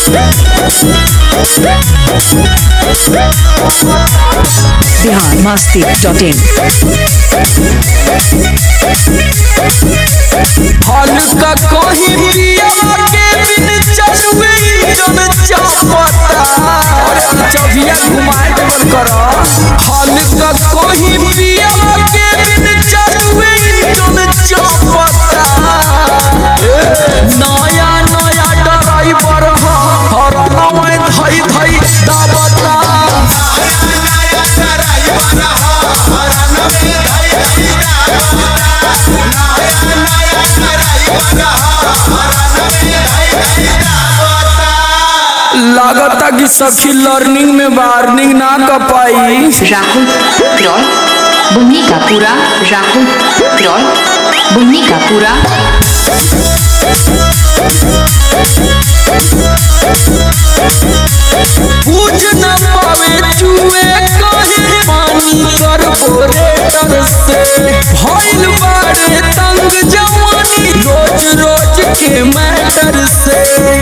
Bihar Masti dot in हल्का कहीं पिया के बिन चलुए जन चापता चबिया घुमाए देवल कर हल्का कहीं पिया के बिन चलुए जन चापता नया नया ड्राइवर हर नवे धई धई दाबता लागता कि सखी लर्निंग में वार्निंग ना कर पाई राहुल रॉय बुन्नी का पूरा राहुल रॉय बुन्नी का पूरा पूछ न पावे चुए कहीं पानी कार्बोरेटर से भइल बारे तंग जवानी रोज रोज के मैटर से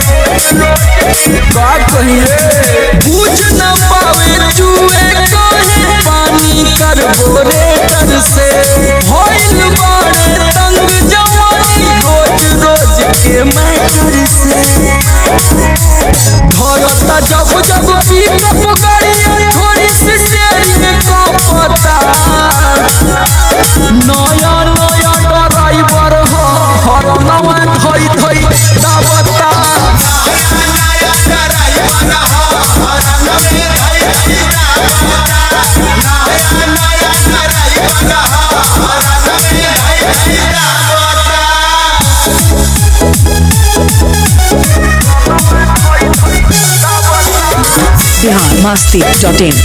का कहिए पूछ न पावे चुए कहीं पानी कार्बोरेटर से भइल बारे तंग जवानी रोज रोज के मैटर से धरता जब जब पिकअप गाड़ी थोड़ी सी स्टेरिंग कांपता नया नया ड्राइवर हो हर नवा धई धई दाबता बिहार मस्ती डॉट इन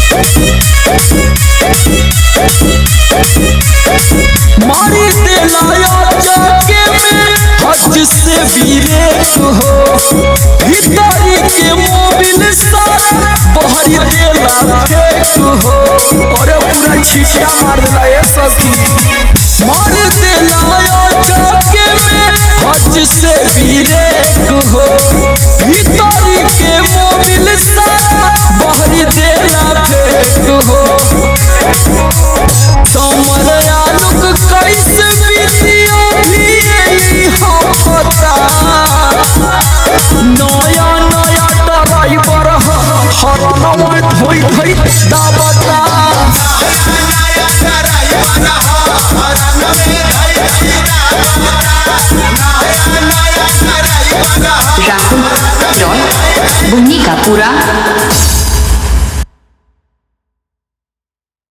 मारी दिलाया जाके में हज से ब्रेक हो भीतरी के मोबिल सारा बहरी देला फेक हो अरे पूरा छिटिया मार दिला ये सखी मार दिलाया जाके में हज से ब्रेक हो भीतरी के मोबिल सारा बहरी देला फेक हो तमर आलोक कैसे बीतियो भी यही होता नया नया ड्राइवर हर नवा धोई धोई दाबता राहुल रॉय बुन्नी का पूरा